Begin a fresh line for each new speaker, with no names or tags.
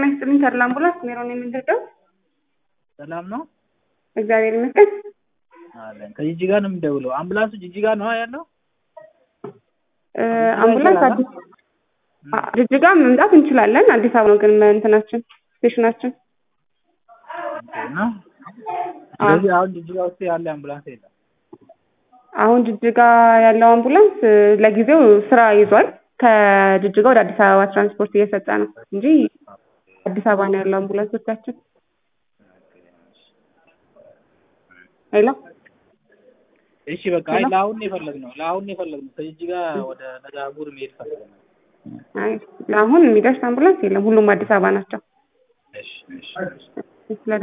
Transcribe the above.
ጤና ይስጥልኝ ተድላ አምቡላንስ ሜሮን የምንደርደው
ሰላም ነው
እግዚአብሔር ይመስገን።
አለን። ከጂጂጋ ነው የምንደውለው። አምቡላንሱ ጂጂጋ ነው ያለው?
እ አምቡላንስ አዲስ አ- ጅጅጋ መምጣት እንችላለን። አዲስ አበባ ነው ግን እንትናችን ስቴሽናችን።
እና ስለዚህ አሁን ጂጂጋ ውስጥ ያለ አምቡላንስ የለም።
አሁን ጅጅጋ ያለው አምቡላንስ እ፣ ለጊዜው ስራ ይዟል። ከጅጅጋ ወደ አዲስ አበባ ትራንስፖርት እየሰጠ ነው እንጂ አዲስ አበባ ነው ያለው አምቡላንሶቻችን። ሄሎ
እሺ በቃ አይ ለአሁን ነው የፈለግነው ለአሁን ነው የፈለግነው ከጂጂጋ ወደ ነጋቡር መሄድ ፈልገናል።
አይ ለአሁን የሚደርስ አምቡላንስ የለም። ሁሉም አዲስ አበባ ናቸው።
እሺ እሺ
ስለ